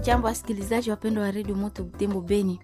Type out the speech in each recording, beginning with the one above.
Hamjambo wasikilizaji wapendwa wa redio Moto Butembo Beni,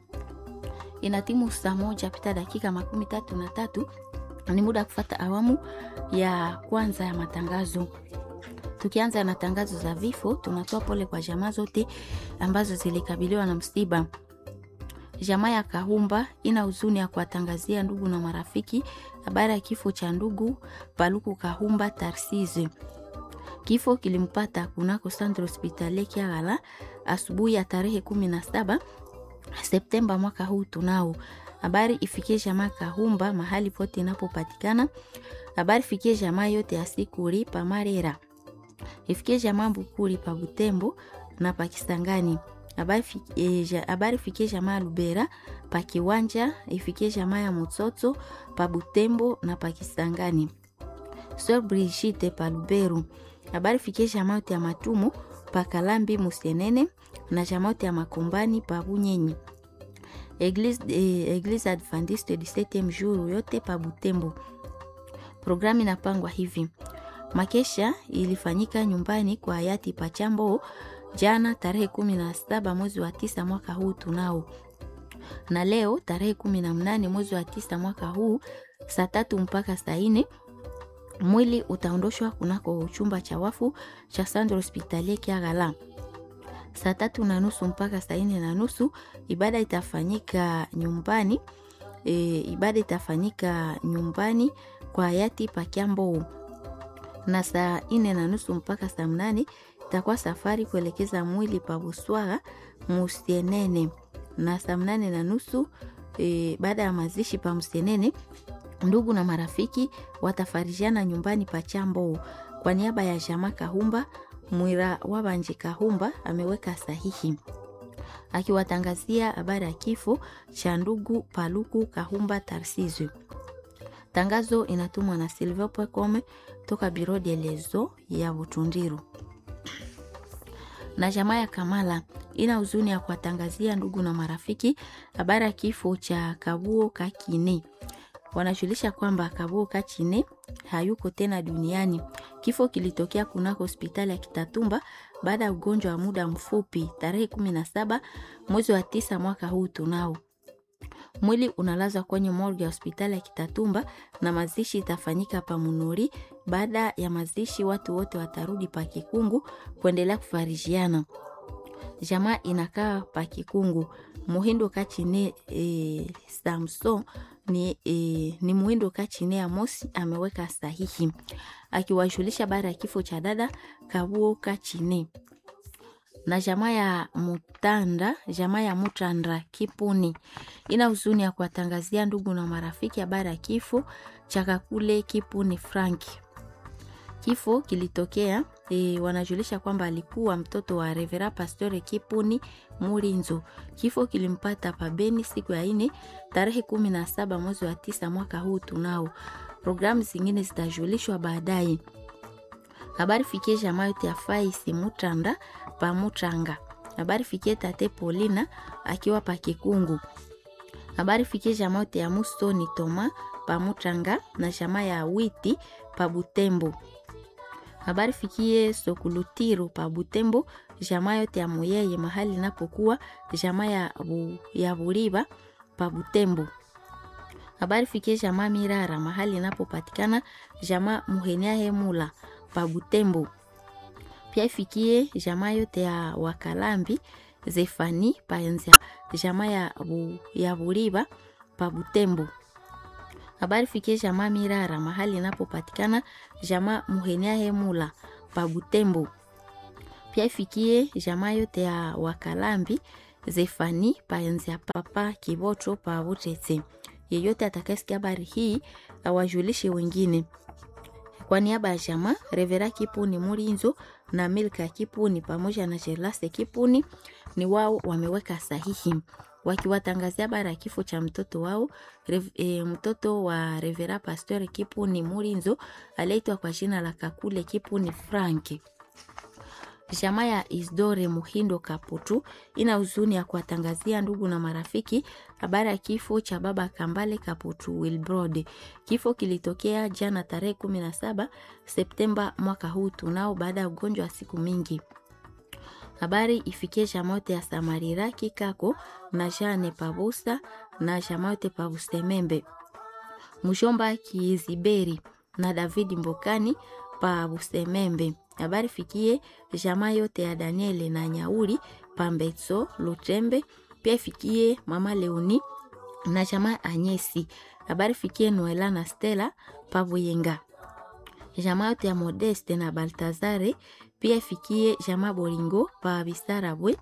ina timu saa moja pita dakika makumi tatu na tatu. Ni muda wa kufata awamu ya kwanza ya matangazo. Tukianza na tangazo za vifo, tunatoa pole kwa jamaa zote ambazo zilikabiliwa na msiba. Jamaa ya Kahumba ina huzuni ya kuwatangazia ndugu na marafiki habari ya kifo cha ndugu Paluku Kahumba Tarsize. Kifo kilimpata kunako Centre Hospitalier Kiagala asubuhi ya tarehe kumi na saba Septemba mwaka huu. Tunao habari ifikie jamaa Kahumba mahali pote inapopatikana. Habari fikie jamaa yote ya Sikuri pa Marera, ifikie jamaa Bukuri pa Butembo na pa Kisangani. Habari fikie, habari fikie jamaa Lubera pa Kiwanja, ifikie jamaa ya Mutsoto pa Butembo na pa Kisangani. Sir Brigitte pa Luberu habari fikie jamaa yote ya Matumu pa Kalambi Musenene na jamaa yote ya Makombani pa Bunyenyi. Eglise, eh, Eglise Adventiste du 7e jour yote pa Butembo. Programu inapangwa hivi: makesha ilifanyika nyumbani kwa hayati Pachambo jana tarehe kumi na saba mwezi wa tisa mwaka huu tunao, na leo tarehe kumi na mnane mwezi wa tisa mwaka huu saa tatu mpaka saa nne mwili utaondoshwa kunako chumba cha wafu cha Centre Hospitalier Kiagala. Saa tatu na nusu mpaka saa nne na nusu ibada itafanyika nyumbani e, ibada itafanyika nyumbani kwa hayati Pakiambo, na saa nne na nusu mpaka saa mnane itakuwa safari kuelekeza mwili pa Buswaga Musienene, na saa mnane na nusu e, baada ya mazishi pa Musienene ndugu na marafiki watafarijiana nyumbani pa Chambo. Kwa niaba ya Jama Kahumba, Mwira Wabanje Kahumba ameweka sahihi akiwatangazia habari ya kifo cha ndugu Paluku Kahumba Tarsizwe. Tangazo inatumwa na Silvio Pwekome toka Biro de Lezo ya Butundiru. Na jamaa ya Kamala ina huzuni ya kuwatangazia ndugu na marafiki habari ya kifo cha Kabuo Kakini wanajulisha kwamba Kabuo Kachine hayuko tena duniani. Kifo kilitokea kunako hospitali ya Kitatumba baada ya ugonjwa wa muda mfupi tarehe kumi na saba mwezi wa tisa mwaka huu. Tunao mwili unalazwa kwenye morgue ya hospitali ya Kitatumba na mazishi itafanyika pa Munuri. Baada ya mazishi, watu wote watarudi pa Kikungu kuendelea kufarijiana. Jamaa inakaa pa Kikungu. Muhindo Kachine e, Samson ni, e, ni Muhindo Kachine Amosi ameweka sahihi akiwajulisha baada ya kifo cha dada Kabuo Kachine na jamaa ya Mutanda, jamaa ya Mutanda Kipuni ina huzuni ya kuwatangazia ndugu na marafiki habari ya kifo cha Kakule Kipuni Frank. Kifo kilitokea e, wanajulisha kwamba alikuwa mtoto wa Revera Pastore Kipuni Murinzo. Kifo kilimpata pabeni siku ya ine tarehe kumi na saba mwezi wa tisa mwaka huu. Tunao programu zingine zitajulishwa baadaye. Habari fikie jamaa yote ya Faisi Mutanda pa Mutanga. Habari fikie tate Polina akiwa pa Kikungu. Habari fikie jamaa yote ya Mustoni Toma pa Mutanga na jamaa ya Witi pa Butembo. Habari fikie Sokulutiru pa Butembo, jamaa yote ya Muyeye mahali inapokuwa jamaa ya, bu, ya Buriba pa Butembo. Habari fikie jamaa Mirara mahali inapopatikana jamaa Muhenia Hemula pa Butembo. Pia ifikie jamaa yote ya Wakalambi Zefani pa Enzia, jamaa ya, bu, ya Buriba pa Butembo. Habari fikie jamaa Mirara mahali inapopatikana jamaa Muhenia Hemula pa Butembo. Pia ifikie jamaa yote ya Wakalambi Zefani paenzia papa Kiboto pa Butete. Yeyote atakayesikia habari hii awajulishe wengine. Kwa niaba ya jamaa Revera Kipuni Murinzo na Milka Kipuni pamoja na Jelase Kipuni ni wao wameweka sahihi wakiwatangazia habari ya kifo cha mtoto wao rev, e, mtoto wa Revera Pastor Kipuni Murinzo aliyeitwa kwa jina la Kakule Kipuni Frank. Jamaa ya Isdore Muhindo Kaputu ina huzuni ya kuwatangazia ndugu na marafiki habari ya kifo cha baba Kambale Kaputu Wilbrod. Kifo kilitokea jana tarehe 17 Septemba mwaka huu tunao, baada ya ugonjwa wa siku mingi. habari ifikie jamote ya Samarira Kikako na Jane Pabusa na jamote Pabusemembe Mushomba Kiziberi na David Mbokani pa Busemembe. Habari fikie jamaa yote ya Daniele na Nyauri pa Mbetso Lutembe. Pia fikie mama Leoni na jamaa Anyesi. Habari fikie Noela na Stella pa Buyenga. Jamaa yote ya Modeste na Baltazare. Pia ifikie jamaa Bolingo pa Bisarabwe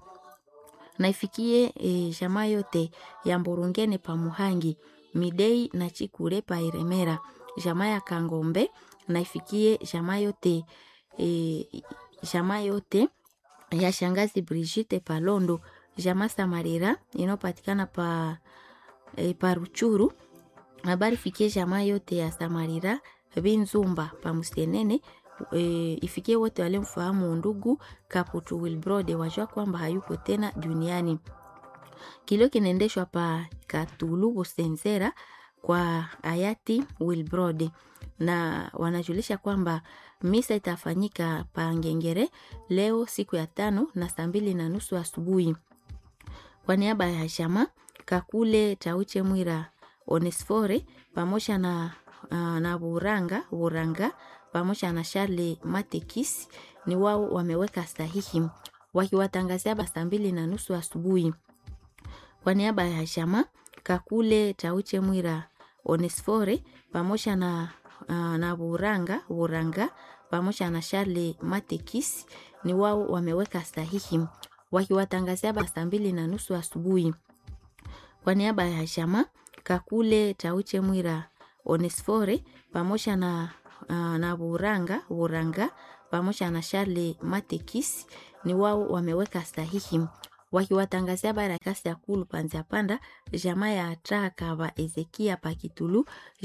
na ifikie e, jamaa yote ya Mburungene pa Muhangi Midei na Chikure pa Iremera, jamaa ya Kangombe na ifikie jamaa yote e, jamaa yote ya shangazi Brigitte Palondo, jamaa Samarira inayopatikana pa, e, pa Ruchuru. Habari fikie jamaa yote ya Samarira Binzumba pa Musenene. E, ifikie wote walimfahamu ndugu Kaputu Wilbrode wajua kwamba hayupo tena duniani. Kilio kinaendeshwa pa Katulu Busenzera kwa hayati Wilbrode, na wanajulisha kwamba misa itafanyika pa Ngengere leo siku ya tano na saa mbili na nusu asubuhi. Kwa niaba ya jamaa Kakule Tauche Mwira Onesfore pamoja na, uh, na Buranga Buranga pamoja na Charles Matekis ni wao wameweka sahihi wakiwatangazia saa mbili na nusu asubuhi. Kwa niaba ya jamaa Kakule Tauche Mwira Onesfore pamoja na, uh, na Buranga Buranga pamoja na Charles Matekis ni wao wameweka sahihi wakiwatangazia saa mbili na nusu asubuhi. Kwa niaba ya jamaa Kakule Tauche Mwira Onesfore pamoja na, uh, na Buranga Buranga pamoja na Charles Matekis ni wao wameweka sahihi wakiwatangazia bara kasi ya kulu panza panda jamaa ya Traka wa Ezekia Pakitulu